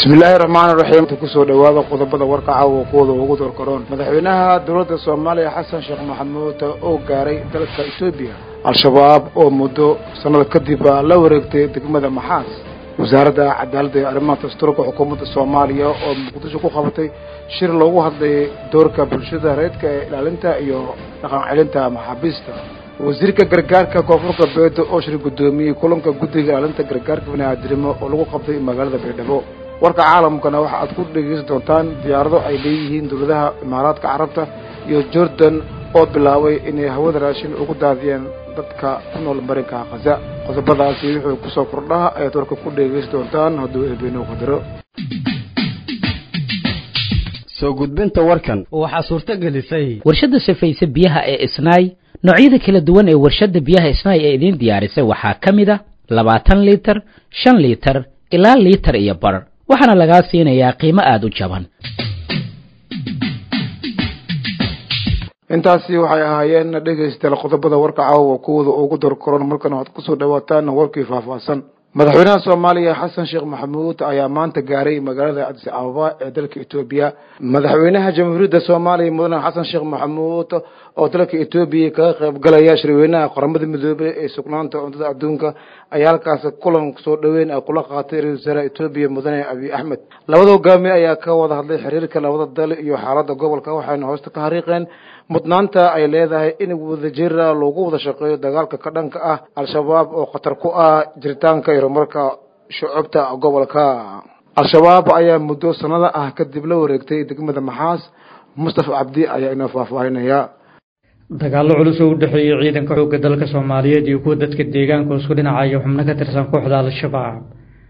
bismillaahi raxmaani raxiim kusoo dhawaada qodobada warka caawa kuwada ugu dorkaroon madaxweynaha dowladda soomaaliya xasan sheekh maxamuud oo gaaray dalka etoobiya al-shabaab oo muddo sannada kadib la wareegtay degmada maxaas wasaaradda cadaaladda iyo arrimaha dastuurka xukuumadda soomaaliya oo muqdisho ku qabatay shir loogu hadlayay doorka bulshada reedka ee ilaalinta iyo dhaqan celinta maxaabiista wasiirka gargaarka koonfurka beedo oo shir guddoomiyey kulanka guddiga ilaalinta gargaarka bini'aadirimo oo lagu qabtay magaalada baydhabo warka caalamkana waxa aad ku dhegeysan doontaan diyaarado ay leeyihiin dowladaha imaaraadka carabta iyo jordan oo bilaabay inay hawada raashin ugu daadiyeen dadka ku nool marinka khaza qodobadaasi wuxuu kusoo kordhaha ayaad warka ku dhegeysan doontaan hadduu eebeenuu qadaro soo gudbinta warkan waxaa suurto gelisay warshadda safayse biyaha ee isnaay noocyada kala duwan ee warshadda biyaha isnaay ee idiin diyaarisay waxaa ka mid a labaatan liitar shan liitar ilaa liitar iyo bar waxaana lagaa siinayaa qiimo aada u jaban intaasi waxay ahaayeen dhegaystayaal qodobada warka caawa kuwada ugu dorkoron markana waxaad kusoo dhawaataan warkii faahfaahsan madaxweynaha soomaaliya xasan sheekh maxamuud ayaa maanta gaaray magaalada cadis ababa ee dalka etoobiya madaxweynaha jamhuuriyadda soomaaliya mudane xasan sheekh maxamuud oo dalka etoobiya kaga qayb galaya shirweynaha qaramada midoobey ee sugnaanta cuntada adduunka ayaa halkaas kulan soo dhaweyn ay kula qaatay ra-isul wasaaraha etoobiya mudane abiy axmed labada hogaamiye ayaa ka wada hadlay xiriirka labada dal iyo xaalada gobolka waxayna hoosta ka hariiqeen mudnaanta ay leedahay in wadajira loogu wada shaqeeyo dagaalka ka dhanka ah al-shabaab oo khatar ku ah jiritaanka iyo horumarka shucubta gobolka al-shabaab ayaa muddo sanada ah kadib la wareegtay degmada maxaas mustafa cabdi ayaa inoo faahfaahinaya dagaallo culus oo u dhexeeyey ciidanka xoogga dalka soomaaliyeed iyo kuwa dadka deegaanka isku dhinacaya xubno ka tirsan kooxda al-shabaab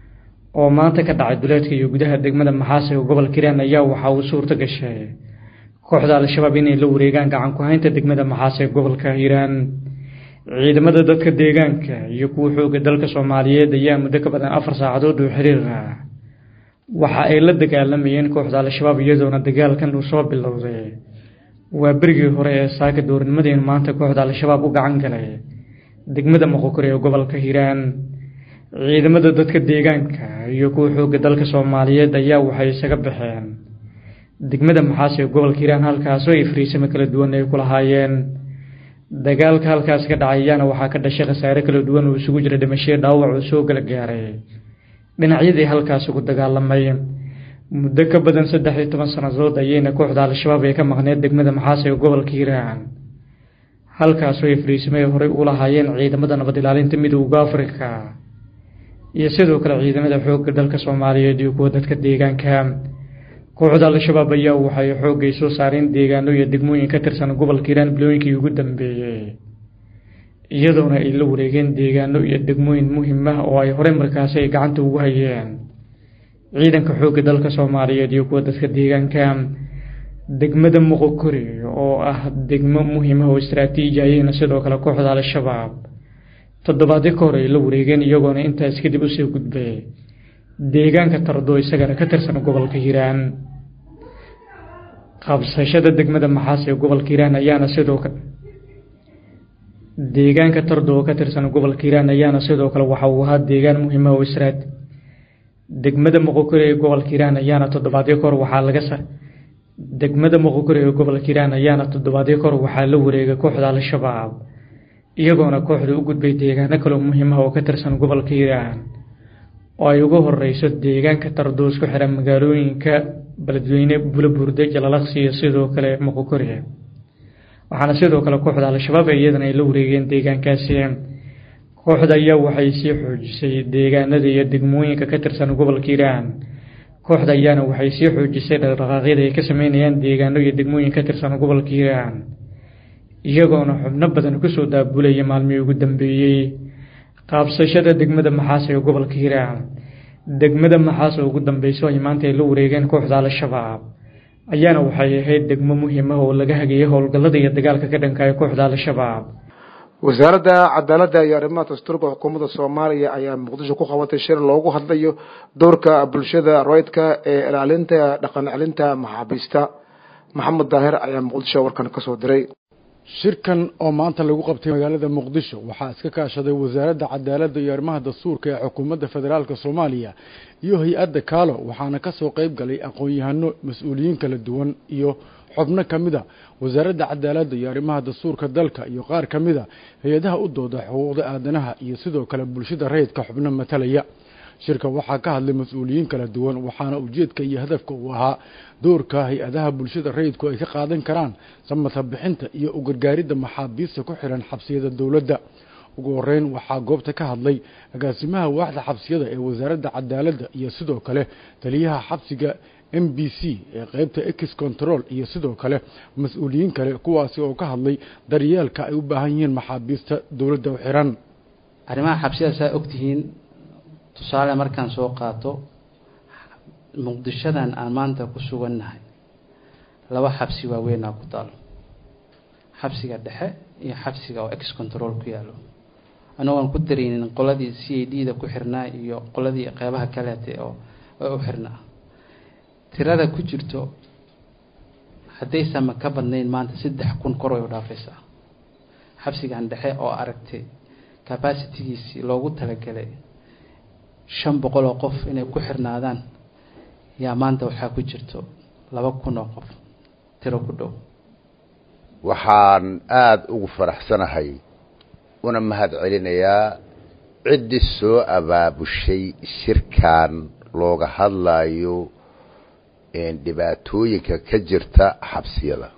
oo maanta ka dhacay duleedka iyo gudaha degmada maxaas ee gobolka hiiraan ayaa waxa uu suurto gashay kooxda al-shabaab inay la wareegaan gacan ku-haynta degmada maxaas ee gobolka hiiraan ciidamada dadka deegaanka iyo kuwa xoogga dalka soomaaliyeed ayaa muddo ka badan afar saacadood oo xiriir ah waxa ay la dagaalamayeen kooxda al-shabaab iyadoona dagaalkan uu soo bilowday waa berigii hore ee saaka doornimadeen maanta kooxda al-shabaab u gacan galay degmada moqokore ee gobolka hiiraan ciidamada dadka deegaanka iyo kuwa xoogga dalka soomaaliyeed ayaa waxay isaga baxeen degmada maxaas ee gobolka hiiraan halkaasoo ay fariisamo kala duwan ay ku lahaayeen dagaalka halkaas ka dhacay ayaana waxaa ka dhashay khasaare kala duwan oo isugu jira dhimashyo dhaawac uu soo kala gaaray dhinacyadii halkaas ugu dagaalamay muddo ka badan saddex iyo toban sannadood ayayna kooxda al-shabaab ee ka maqneed degmada maxaas ee gobolka hiiraan halkaasoo ay fariisamay horey u lahaayeen ciidamada nabad ilaalinta midowda afrika iyo sidoo kale ciidamada xoogga dalka soomaaliyeed iyo kuwa dadka deegaanka kooxda al-shabaab ayaa waxay xoogay soo saareen deegaano iyo degmooyin ka tirsan gobolka hiiraan bilooyinkii ugu dambeeyey iyadoona ay la wareegeen deegaano iyo degmooyin muhiim ah oo ay horey markaasi ay gacanta ugu hayeen ciidanka xoogga dalka soomaaliyeed iyo kuwa dadka deegaanka degmada moqokori oo ah degmo muhiim ah oo istaraatiiji ayayna sidoo kale kooxda al-shabaab toddobaadyo ka hor ay la wareegeen iyagoona intaas kadib usoo gudbay deegaanka tardo isagana ka tirsan gobolka hiiraan qabsashada degmada maxaas ee gobolka hiiraan ayaana sidoo kale deegaanka tardo oo ka tirsan gobolka hiiraan ayaana sidoo kale waxa uu ahaa deegaan muhiima oo israad degmada moqokore ee gobolka hiiraan ayaana toddobaadyo kahor waxaa laga sa degmada moqokore ee gobolka hiiraan ayaana toddobaadyo kahor waxaa la wareegay kooxda al-shabaab iyagoona kooxda u gudbay deegaano kaloo muhiim ah oo ka tirsan gobolka hiiraan oo ay ugu horeyso deegaanka tardoos ku xiran magaalooyinka beledweyne bulaburde jalalaqsi iyo sidoo kale moqokore waxaana sidoo kale kooxda al-shabaab iyadana ay la wareegeen deegaankaasi kooxda ayaa waxay sii xoojisay deegaanada iyo degmooyinka ka tirsan gobolka hiiraan kooxda ayaana waxay sii xoojisay dhaqdhaqaaqyada ay ka sameynayaan deegaano iyo degmooyin ka tirsan gobolka hiiraan iyagoona xubno badan kusoo daabulaya maalmihii ugu dambeeyey qaabsashada degmada maxaas ee gobolka hiiraan degmada maxaas oo ugu dambeyso ay maanta ay la wareegeen kooxda al-shabaab ayaana waxay ahayd degmo muhiim ah oo laga hagayay howlgallada iyo dagaalka ka dhanka ee kooxda al-shabaab wasaaradda cadaaladda iyo arrimaha dastuurka xukuumadda soomaaliya ayaa muqdisho ku qabatay shir loogu hadlayo doorka bulshada roydka ee ilaalinta dhaqan celinta maxaabiista maxamed daahir ayaa muqdisho warkan kasoo diray shirkan oo maanta lagu qabtay magaalada muqdisho waxaa iska kaashaday wasaaradda cadaaladda iyo arrimaha dastuurka ee xukuumadda federaalk soomaaliya iyo hay-adda kaalo waxaana ka soo qayb galay aqoon-yahano mas-uuliyiin kala duwan iyo xubno ka mid a wasaaradda cadaaladda iyo arrimaha dastuurka dalka iyo qaar ka mid a hay-adaha u dooda xuquuqda aadanaha iyo sidoo kale bulshada rayidka xubno matalaya shirka waxaa ka hadlay mas-uuliyiin kala duwan waxaana ujeedka iyo hadafka uu ahaa doorka hay-adaha bulshada rayidku ay ka qaadan karaan samata bixinta iyo u gargaaridda maxaabiista ku xiran xabsiyada dowladda ugu horeyn waxaa goobta ka hadlay agaasimaha waaxda xabsiyada ee wasaaradda cadaaladda iyo sidoo kale taliyaha xabsiga m b c ee qeybta ex control iyo sidoo kale mas-uuliyiin kale kuwaasi oo ka hadlay daryeelka ay u baahan yihiin maxaabiista dowladda u xiran arrimaha xabsiyada saa ogtihiin tusaale markaan soo qaato muqdishadan aan maanta ku sugannahay laba xabsi waaweynaa ku taalo xabsiga dhexe iyo xabsiga oo ex control ku yaalo anagoon ku dareynin qoladii c a d da ku xirnaa iyo qoladii qeybaha kaleete oo u xirnaa tirada ku jirto haddaysanma ka badnayn maanta saddex kun kor way u dhaafaysaa xabsigan dhexe oo aragtay capacitigiisii loogu talagalay shan boqol oo qof inay ku xirnaadaan yaa maanta waxaa ku jirto laba kun oo qof tiro ku dhow waxaan aada ugu faraxsanahay una mahad celinayaa ciddii soo abaabushay shirkan looga hadlayo dhibaatooyinka ka jirta xabsiyada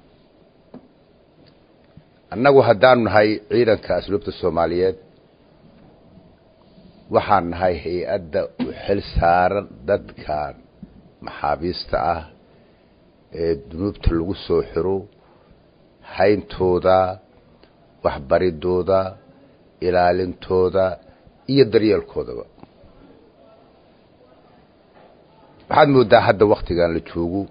annagu haddaanu nahay ciidanka asluubta soomaaliyeed waxaan nahay hay-adda u xil saaran dadkan maxaabiista ah ee dunuubta lagu soo xiro hayntooda waxbaridooda ilaalintooda iyo daryeelkoodaba waxaad mooddaa hadda waktigan la joogo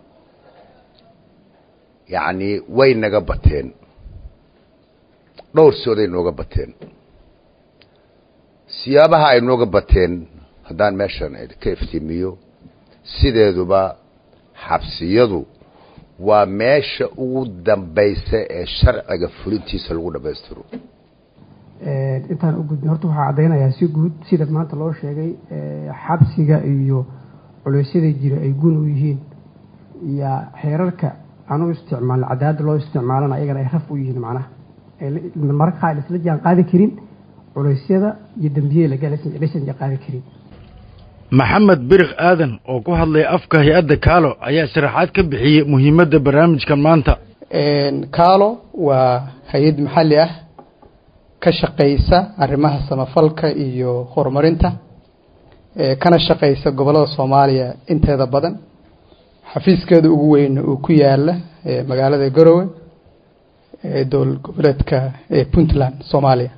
yacnii way naga bateen dhowr sooday nooga bateen siyaabaha ay nooga bateen haddaan meeshan ka iftiimiyo sideeduba xabsiyadu waa meesha ugu dambaysa ee sharciga fulintiisa lagu dhammaystiro intaan u gudbin horta waxaa caddaynayaa si guud sida maanta loo sheegay xabsiga iyo culeysyada jira ay gun u yihiin iyo xeerarka aan u isticmaalno cadaalada loo isticmaalana ayagana ay raf u yihiin macnaha mararka qaar isla jaan qaadi karin culeysyada iyo dembiyada lagalasan jaan qaadi karin maxamed birik aadan oo ku hadlay afka hay-adda kaalo ayaa sharaxaad ka bixiyey muhiimadda barnaamijkan maanta kaalo waa hay-ad maxalli ah ka shaqaysa arrimaha samafalka iyo horumarinta kana shaqaysa gobollada soomaaliya inteeda badan xafiiskeeda ugu weyn uu ku yaala magaalada garowe ee dowlad goboleedka puntland soomaaliya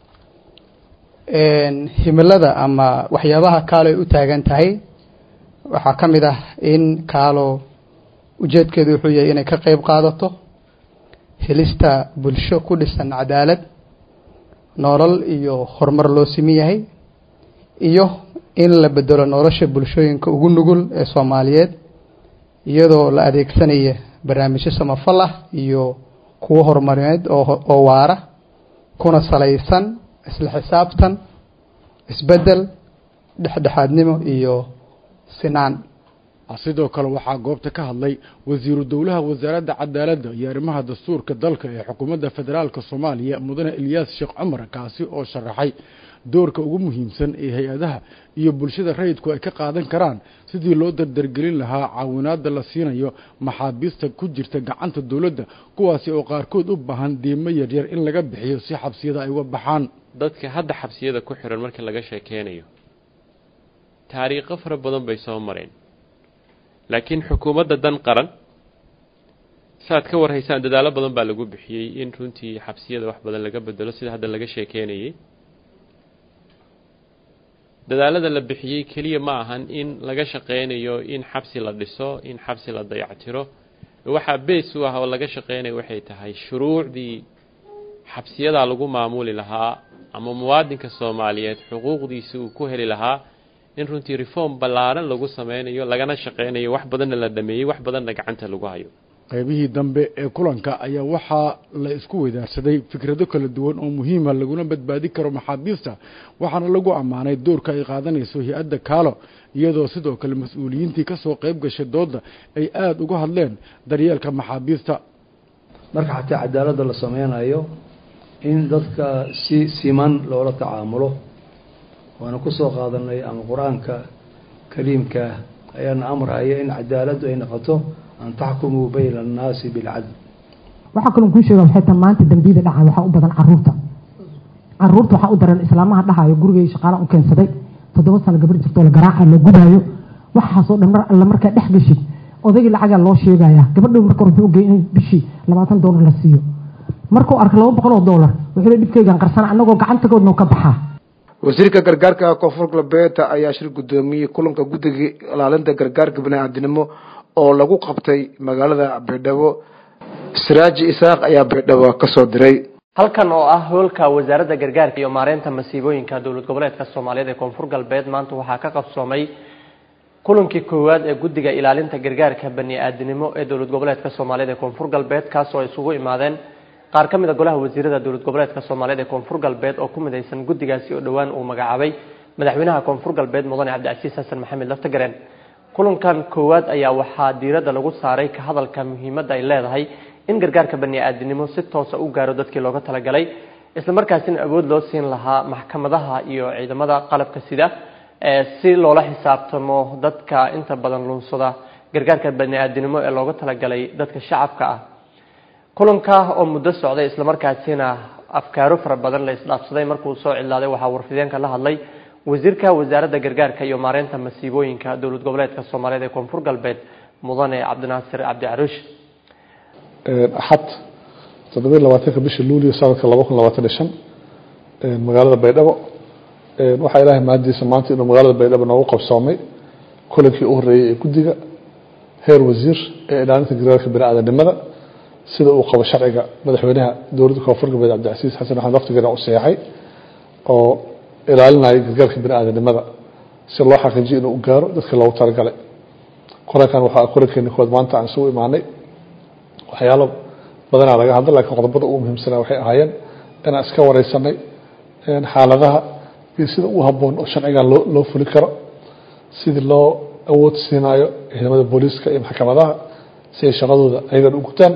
himilada ama waxyaabaha kaalo ay u taagan tahay waxaa ka mid ah in kaalo ujeedkeedu wuxuu yahay inay ka qeyb qaadato helista bulsho ku dhisan cadaalad nolol iyo horumar loo siman yahay iyo in la bedelo nolosha bulshooyinka ugu nugul ee soomaaliyeed iyadoo la adeegsanaya barnaamijyo samafal ah iyo kuwo horumarineed oo waara kuna salaysan isla xisaabtan isbedel dhexdhexaadnimo iyo sinaan sidoo kale waxaa goobta ka hadlay wasiiru dowlaha wasaaradda cadaaladda iyo arrimaha dastuurka dalka ee xukuumadda federaalk soomaaliya mudane ilyaas sheekh cumar kaasi oo sharaxay doorka ugu muhiimsan ee hay-adaha iyo bulshada rayidku ay ka qaadan karaan sidii loo dardargelin lahaa caawinaada la siinayo maxaabiista ku jirta gacanta dowladda kuwaasi oo qaarkood u baahan diimo yaryar in laga bixiyo si xabsiyada ay uga baxaan dadka hadda xabsiyada ku xiran marka laga sheekeynayo taariikho fara badan bay soo mareen laakiin xukuumadda dan qaran saaad ka warhaysaan dadaallo badan baa lagu bixiyey in runtii xabsiyada wax badan laga bedelo sida hadda laga sheekeynayay dadaalada la bixiyey keliya ma ahan in laga shaqeynayo in xabsi la dhiso in xabsi la dayactiro waxaa bees u ah oo laga shaqeynayo waxay tahay shuruucdii xabsiyadaa lagu maamuli lahaa ama muwaadinka soomaaliyeed xuquuqdiisi uu ku heli lahaa in runtii reform ballaaran lagu sameynayo lagana shaqeynayo wax badanna la dhameeyey wax badanna gacanta lagu hayo qaybihii dambe ee kulanka ayaa waxaa la isku weydaarsaday fikrado kala duwan oo muhiima laguna badbaadi karo maxaabiista waxaana lagu ammaanay doorka ay qaadanayso hay-adda kaalo iyadoo sidoo kale mas-uuliyiintii ka soo qayb gashay doodda ay aada uga hadleen daryeelka maxaabiista marka xataa cadaaladda la sameynayo in dadka si siman loola tacaamulo waana ku soo qaadanay ama qur-aanka kariimka ayaana amraya in cadaaladdu ay noqoto an taxkumuu bayna annaasi bilcadl waxaa kaloo kuu sheega waxay tahay maanta dambiyada dhacay waxaa u badan caruurta caruurta waxaa u daran islaamaha dhahayo gurigay shaqaala u keensaday toddoba sano gabar jirtoo la garaaca la gudaayo waxaasoo dhan mar alla markaa dhex geshid odaygii lacagaa loo sheegaya gabadhow marka wuxuu ogey in bishii labaatan doolar la siiyo markuu arka laba boqol oo doolar wuxuu dhibkeygan qarsana anagoo gacantagoodna ka baxaa wasiirka gargaarka koonfur galbeed ayaa shir guddoomiyey kulanka guddiga ilaalinta gargaarka bani-aadinimo oo lagu qabtay magaalada baydhabo siraaji isaaq ayaa baydhabo kasoo diray halkan oo ah hoolka wasaaradda gargaarka iyo maareynta masiibooyinka dowlad goboleedka soomaaliyeed ee koonfur galbeed maanta waxaa ka qabsoomay kulankii koowaad ee guddiga ilaalinta gargaarka bani-aadinimo ee dowlad goboleedka soomaaliyeed ee koonfur galbeed kaasoo ay isugu imaadeen qaar ka mid a golaha wasiirada dowlad goboleedka soomaaliyeed ee koonfur galbeed oo ku midaysan guddigaasi oo dhowaan uu magacaabay madaxweynaha koonfur galbeed mudane cabdicasiis xasan maxamed laftagareen kulankan koowaad ayaa waxaa diiradda lagu saaray ka hadalka muhiimadda ay leedahay in gargaarka bani-aadinimo si toosa u gaaro dadkii looga talagalay islamarkaasina awood loo siin lahaa maxkamadaha iyo ciidamada qalabka sida si loola xisaabtamo dadka inta badan lunsada gargaarka bani-aadinimo ee looga talagalay dadka shacabka ah kulanka oo muddo socday islamarkaasina afkaaro fara badan la isdhaafsaday markuu soo cidlaaday waxaa warfideenka la hadlay wasiirka wasaaradda gargaarka iyo maareynta masiibooyinka dowlad goboleedka soomaaliyeed ee koonfur galbeed mudane cabdinaasir cabdi caruush axad toddobiy labaatanka bisha luulio sanadka laba kun labaatan iyo shan magaalada baydhabo waxaa ilaahay mahadiisa maanta inuu magaalada baydhabo noogu qabsoomay kulankii u horreeyey ee guddiga heer wasiir ee ilaalinta gargaarka bani-aadanimada sida uu qabo sharciga madaxweynaha dowladda koonfur galbeed cabdicasiis xasan axmed laftigeena u seexay oo ilaalinaya gargaarka bani-aadanimada si loo xaqiijiyo inuu u gaaro dadka loogu talagalay kulankan waxaa kulankeeni kood maanta aan isugu imaanay waxyaalo badanaa laga hadla lakiin qodobada ugu muhiimsanaa waxay ahaayeen inaan iska wareysanay xaaladaha iyo sida u habboon oo sharcigan loo loo fuli karo sidii loo awood siinayo ciidamada booliiska iyo maxkamadaha si ay shaqadooda ayagan u gutaan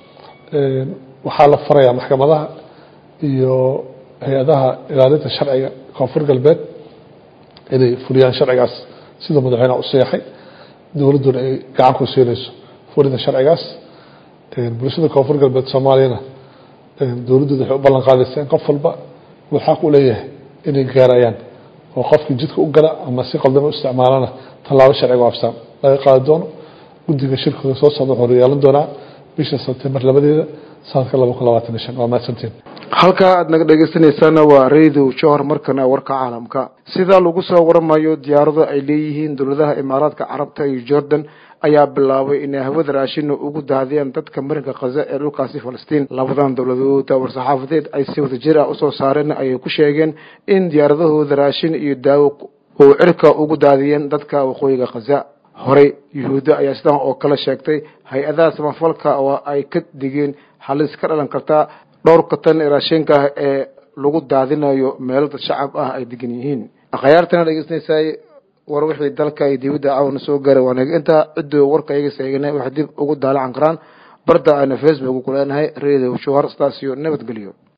waxaa la farayaa maxkamadaha iyo hay-adaha ilaalinta sharciga koonfur galbeed inay fuliyaan sharcigaas siduu madaxweyneha u seexay dowladduna ay gacan ku siinayso fulinta sharcigaas bulshada koonfur galbeed soomaaliyana dowladdooda waxay u ballan qaadaysa in qof walba uu xaq u leeyahay inay gaarayaan oo qofkii jidka u gala ama si qaldan u isticmaalana tallaabo sharciga waafsaan laga qaadi doono guddiga shirkooda soo socda wuxuu yeelan doonaa bisha sebtembar labadeeda sanadka laba kun labaatan iyo shan waa mahadsantiin halkaa aad naga dhegeysanaysaana waa radio johor markana warka caalamka sidaa lagu soo waramayo diyaarado ay leeyihiin dowladaha imaaraadka carabta iyo jordan ayaa bilaabay inay hawada raashina ugu daadiyaan dadka marinka khaza ee dhulkaasi falastiin labadan dowladood war-saxaafadeed ay si wadajir ah usoo saareen ayay ku sheegeen in diyaaradahooda raashin iyo daawo uu cirka ugu daadiyeen dadka waqooyiga khaza horey yuhuudda ayaa sidan oo kale sheegtay hay-adaha samafalka oo ay ka digeen halis ka dhalan kartaa dhowrka tan raashinka ah ee lagu daadinayo meelo dad shacab ah ay degan yihiin akhyaartana dhegeysanaysaay war wixii dalka iyo dibadda caawana soo gaaray waanaga intaa ciddoo warka iyaga seeganay wax dib ugu daalacan karaan barda ayna facebook ku leenahay radio shuhar staasio nabadgelyo